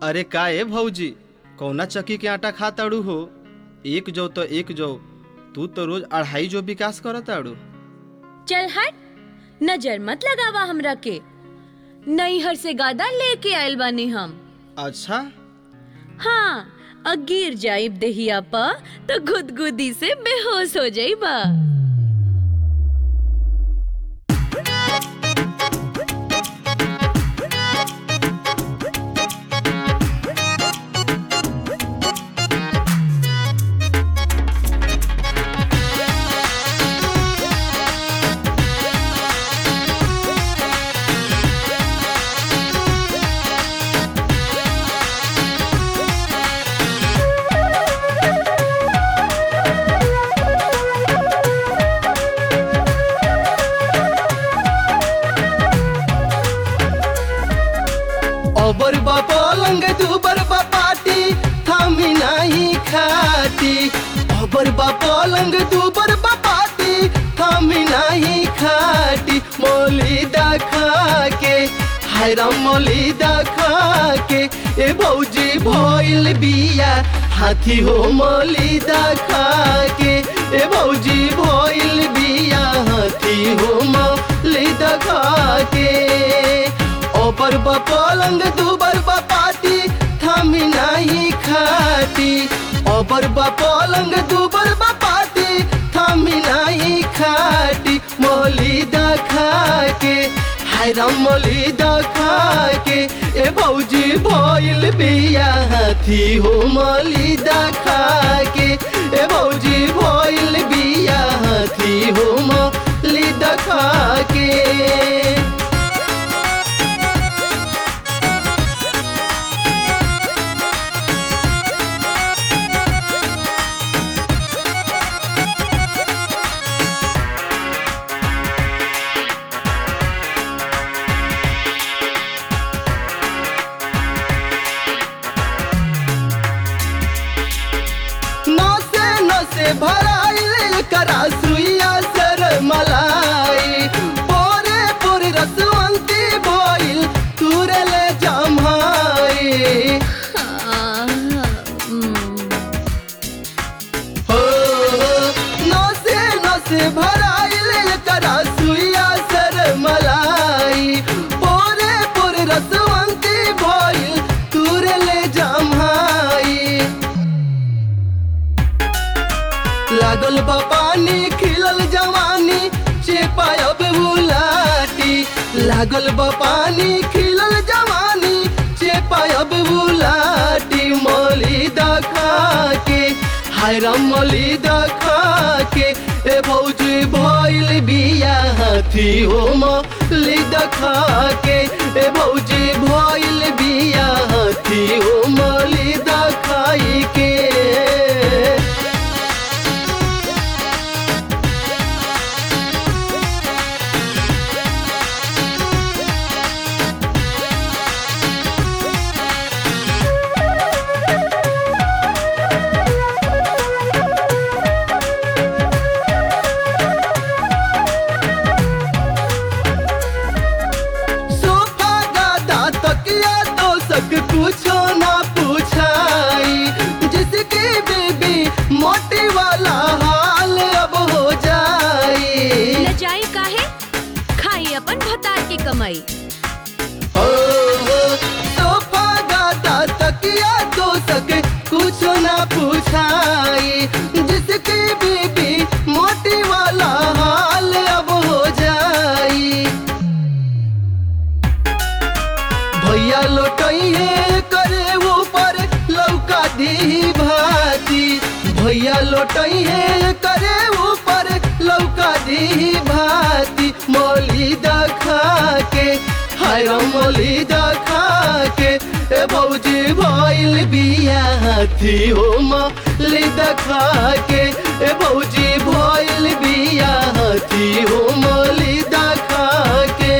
अरे का ए भौजी कौना चक्की के आटा खा ताड़ू हो एक जौ तो एक जौ तू तो रोज अढ़ाई जो विकास करत ताड़ू चल हट नजर मत लगावा हमरा के नैहर से गादा लेके आयल बानी हम अच्छा हाँ अ गिर जाइब देहिया पा तो गुदगुदी से बेहोश हो जाइबा अबर बा पलंग दुबर बा पाटी थामी नाही खाटी अबर बा पलंग दुबर बा पाटी थामी नाही खाटी मोलिदा खा के हाय राम मोलिदा खा के ए भौजी भइल बिया हाथी हो मोलिदा खा के ए भौजी भइल बिया हाथी हो मोलिदा खा के ओपर बा पलंग दुबर बा पाटी थामी नाही खाटी ओपर बा पलंग दुबर बा पाटी थामी नाही खाटी मोली खा के हाय राम मोली खा के ए भौजी भइल बिया हाथी हो मोली खा के ए भौजी भइल बिया हाथी हो मोली खा के नसे नसे भराइल करा सुइया सर मलाई पोरे पोरे रसवंती भइल तुरले जमाई हो नसे नसे भराइल करा सुइया सर मलाई पोरे पोरे रसवंती भइल तुरले जमाई लागल बा पानी खिलल जवानी चेपायब बुलाटी लागल बा पानी खिलल जवानी चेपायब बुलाटी मोली खा के हाय राम मोली खा के ए भौजी भइल बिया हाथी हो मोली खा के ए भौजी भइल बिया हाथी हो मोली खाई के सोफा गादा तकिया तो सक कुछो ना पूछाई जिसकी बीबी मोटी वाला हाल अब हो जाई लजाई काहे खाई अपन भतार की कमाई हो हो, सोफा गादा तकिया तो सक कुछो ना पूछाई जिसकी बीबी मोटी वाला हाल अब हो जाई भैया लोटइए करे ऊपर लौका दी भाती भैया लोटइए करे ऊपर लौका दी भाती मोली खा के हाय राम मोली खा के ए भौजी भइल बिया हाथी हो मोली खा के ए भौजी भइल बिया हाथी हो मोली खा के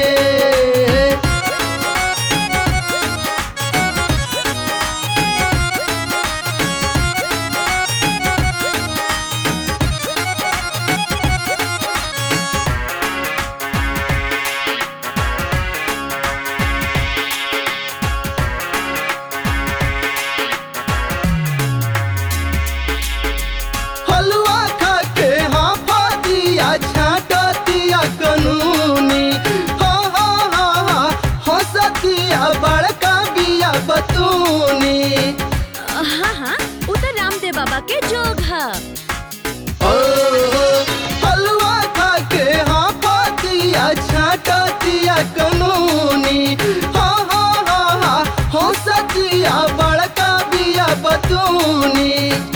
के जोगा ओ, हलवा खा के हाँ पातिया छाटतिया कानूनी हाँ हाँ हाँ हाँ हो सतिया बड़का बिया बतूनी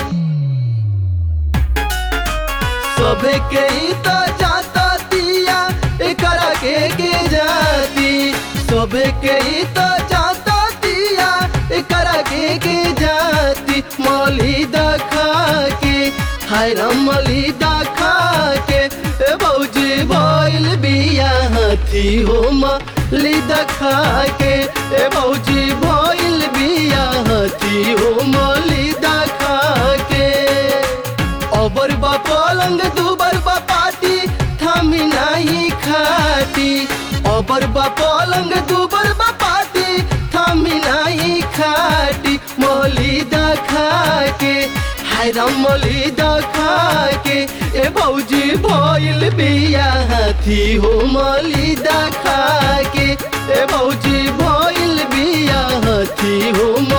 सबे के ही तो जाता दिया एकरा के के जाती सबे के ही तो जाता दिया एकरा के के जाती मौली दखा के हाय राम मौली दखा के ए भौजी भइल बिया हाथी हो मौली दखा के ए भौजी भइल बिया हाथी हो मौली दखा के अबर बा पलंग दुबर बा पाटी थामी नाही खाटी अबर बा पलंग दुबर बा पाटी थामी नाही खाटी मोली दखा के हाय राम मोली दखा के ए भौजी भइल बिया हाथी हो मोली दखा के ए भौजी भइल बिया हाथी हो